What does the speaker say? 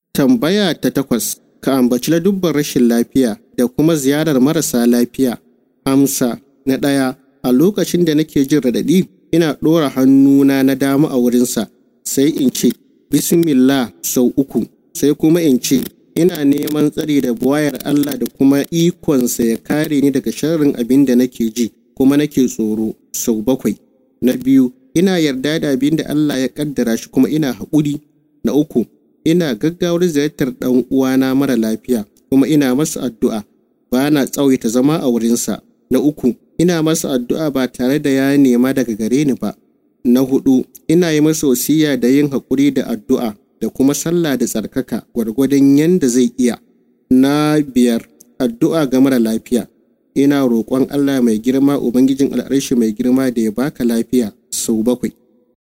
Tambaya ta takwas, ka ambaci ladubban rashin lafiya da kuma ziyarar marasa lafiya. Amsa na ɗaya, a lokacin da nake jin raɗaɗi, ina ɗora hannuna na dama a wurinsa, sai in ce, Bismillah sau uku, sai kuma in ce, ina neman tsari da buwayar Allah da kuma ikonsa ya kare ni daga sharrin abin da nake ji kuma nake tsoro sau bakwai. Na biyu, ina yarda da abin da Allah ya kaddara shi kuma ina haƙuri. Na uku, ina gaggawar ziyartar ɗan uwana mara lafiya kuma ina masa addu'a ba na tsawaita zama a wurinsa. Na uku, ina masa addu'a ba tare da ya nema daga gare ni ba. Na hudu, ina yi masa wasiya da yin haƙuri da addu'a da kuma sallah da tsarkaka gwargwadon yadda zai iya. Na biyar, addu'a ga mara lafiya. Ina roƙon Allah mai girma Ubangijin al'arshi mai girma da ya baka lafiya sau bakwai.